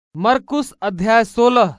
मरकुस अध्याय सोलह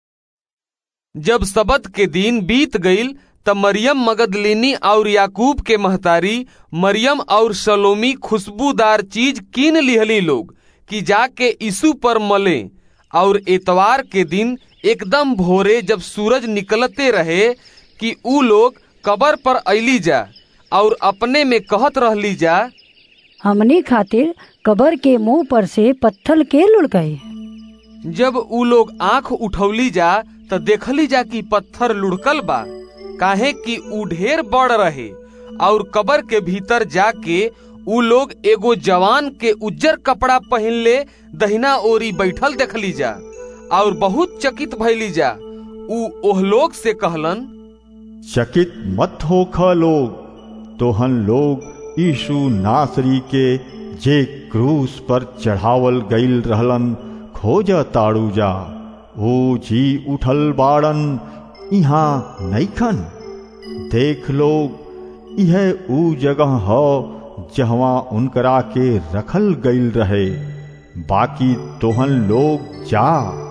जब सबत के दिन बीत गईल त मरियम मगदलिनी और याकूब के महतारी मरियम और सलोमी खुशबूदार चीज कीन लिहली लोग कि जाके यीशु पर मले और एतवार के दिन एकदम भोरे जब सूरज निकलते रहे कि ऊ लोग कबर पर अली जा और अपने में कहत रहली जा हमनी खातिर कबर के मुंह पर से पत्थर के लुढ़काई जब ऊ लोग आंख उठौली जा त देखली जा कि पत्थर लुढ़कल बा काहे कि ऊ ढेर बड़ रहे और कबर के भीतर जाके ऊ लोग एगो जवान के उज्जर कपड़ा पहनले दहिना ओरी बैठल देखली जा और बहुत चकित भइली जा ऊ ओह लोग से कहलन चकित मत होख लोग तोहन लोग यीशु नासरी के जे क्रूस पर चढ़ावल गईल रहलन खोज ताड़ू जा ओ जी उठल बाड़न इहाँ नैखन देख लोग यह ऊ जगह ह जहवा उनकरा के रखल गईल रहे बाकी तोहन लोग जा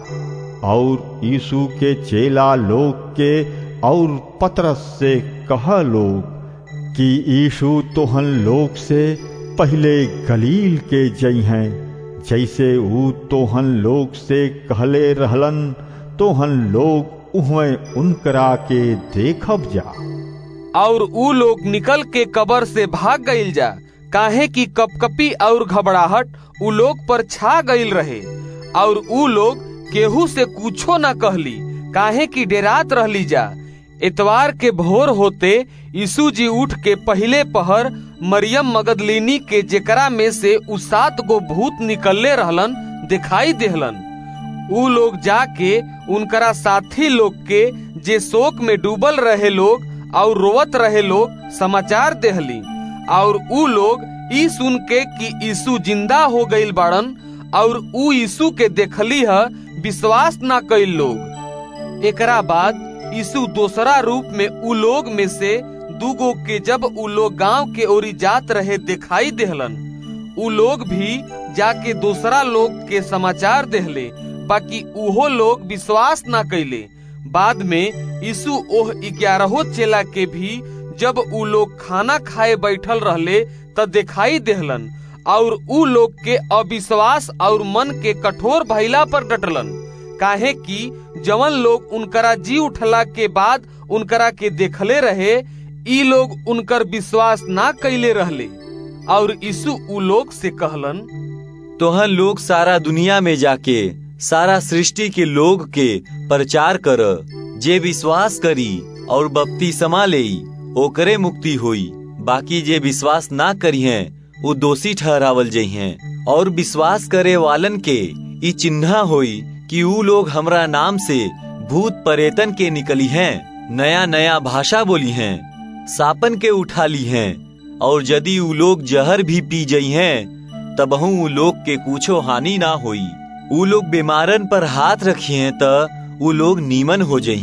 और यीशु के चेला लोग के और पतरस से कह लोग कि यीशु तोहन लोग से पहले गलील के जई हैं जैसे ऊ तोहन लोग से कहले रहलन तोहन लोग उहमें उनकरा के देखब जा और ऊ लोग निकल के कबर से भाग गईल जा काहे कि कपकपी और घबराहट ऊ लोग पर छा गईल रहे और ऊ लोग केहू से कुछो न कहली काहे कि डेरात रहली जा इतवार के भोर होते यीशु जी उठ के पहले पहर मरियम मगदलिनी के जेकरा में से उ सात गो भूत निकलले रहलन दिखाई देहलन ऊ लोग जाके उनकरा साथी लोग के जे शोक में डूबल रहे लोग और रोवत रहे लोग समाचार देहली और ऊ लोग ई सुन के कि यीशु जिंदा हो गईल बाड़न और ऊ यीशु के देखली ह विश्वास ना कईल लोग एकरा बाद यीशु दोसरा रूप में उ लोग में से दूगो के जब उ लोग गांव के ओरी जात रहे दिखाई देहलन उ लोग भी जाके दूसरा लोग के समाचार देहले बाकी उहो लोग विश्वास ना कैले बाद में यीशु ओह ग्यारहो चेला के भी जब उ लोग खाना खाए बैठल रहले त दिखाई देहलन और उ लोग के अविश्वास और मन के कठोर भइला पर डटलन काहे कि जवन लोग उनकरा जी उठला के बाद उनकरा के देखले रहे ई लोग उनकर विश्वास ना कैले रहले और यीशु उ लोग से कहलन तोहन लोग सारा दुनिया में जाके सारा सृष्टि के लोग के प्रचार कर जे विश्वास करी और बपति समा ले ओकरे मुक्ति होई बाकी जे विश्वास ना करी हैं वो दोषी ठहरावल जई हैं और विश्वास करे वालन के ई चिन्हा होई कि ऊ लोग हमरा नाम से भूत परेतन के निकली हैं नया नया भाषा बोली हैं सापन के उठा ली हैं और यदि ऊ लोग जहर भी पी जई हैं तबहू ऊ लोग के कुछो हानि ना होई ऊ लोग बीमारन पर हाथ रखी हैं त ऊ लोग नीमन हो जई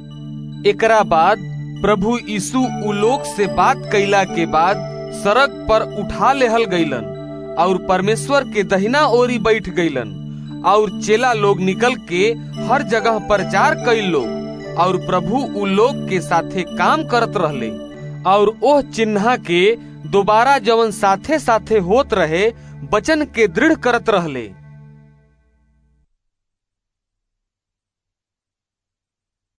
हैं एकरा बाद प्रभु यीशु उ लोग से बात कैला के बाद सड़क पर उठा लेहल गईलन और परमेश्वर के दहिना ओरी बैठ गईलन और चेला लोग निकल के हर जगह प्रचार कई लोग और प्रभु उ लोग के साथे काम करत रहले और ओह चिन्हा के दोबारा जवन साथे साथे होत रहे वचन के दृढ़ करत रहले